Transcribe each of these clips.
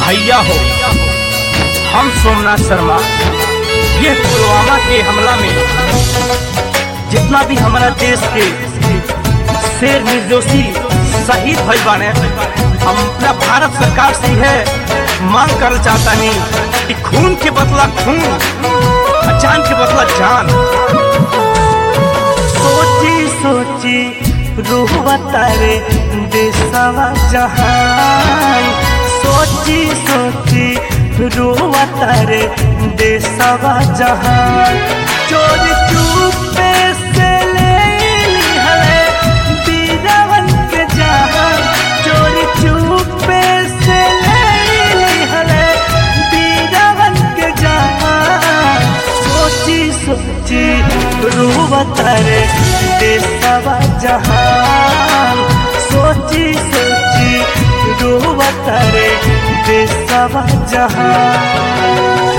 भैया हो हम सोमनाथ शर्मा ये पुलवामा के हमला में जितना भी हमारा देश के शेर निर्दोषी शहीद भई बाने हम अपना भारत सरकार से है मांग कर चाहता नहीं कि खून के बदला खून और जान के बदला जान सोची सोची रूह तारे देशवा जहान सोची सोची रूह तारे देशवा जहान चोर चुपे से ले हले बीरावन के जहान चोर चुपे से ले हले बीरावन के जहान सोची सोची रूह तारे देशवा जहान सोची सोची रूह तारे देशवा जहान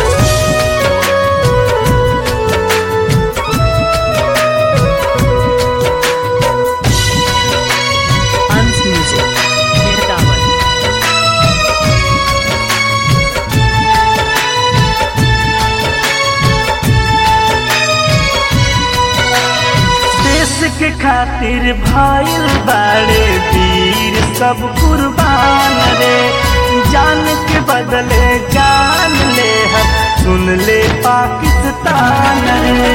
Hans Music. Mirdawan. देश के खातिर भाईल बाड़े वीर सब कुर्बान रे जान के बदले जान ले हम सुन ले पाकिस्तान रे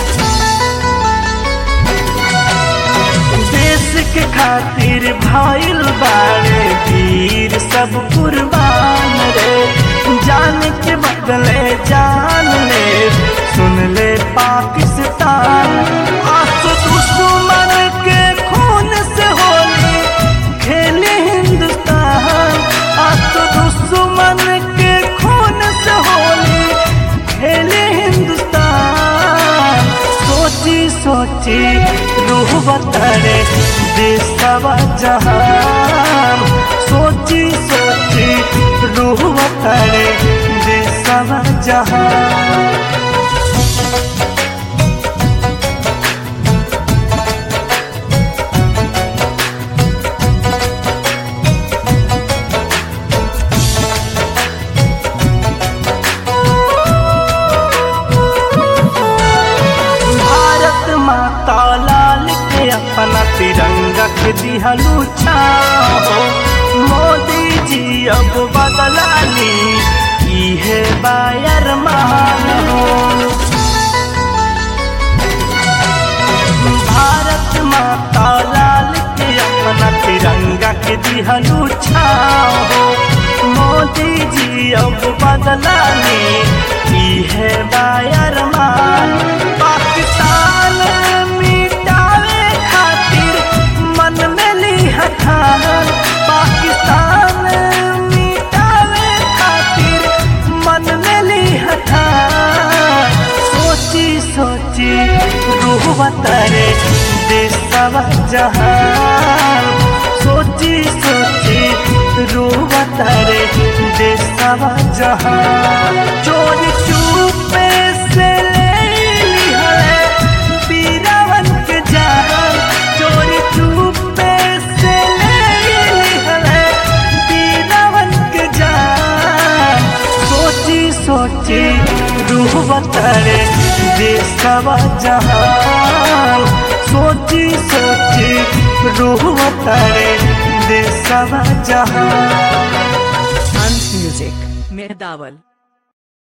देश के खातिर भाईल बाड़े वीर सब कुर्बान रे जान के बदले जान ले सुन ले पाकिस्तान आस दुश्मन के खून से होली खेले हिंदुस्तान आस दुश्मन के खून से होली खेले हिंदुस्तान सोची सोची रूह बतरे देशवा जहान सोची सोची रूह बतरे देशवा जहान भारत माता लाल के अपना तिरंगा के दिहलू छाओ मोदी जी अब बदला ली इहे बायर मान हो भारत माता लाल के अपना तिरंगा के दिहलू छाओ मोदी जी अब बदला ली इहे बायर मान पाकिस्तान मिटावे खातिर मन में ली हठान पाकिस्तान मिटावे खातिर मन में ली हठान सोची सोची रूह बतरे देशवा जहान सोची सोची रूह बतरे देशवा जहान चोरी चुपे से ले ली है बीरावन के जहान चोरी चुपे से ले ली है बीरावन के जहान सोची सोची रूह बतरे देशवा जहान सोची सोची रूह बतरे देशवा जहान Hans Music. Mirdawan.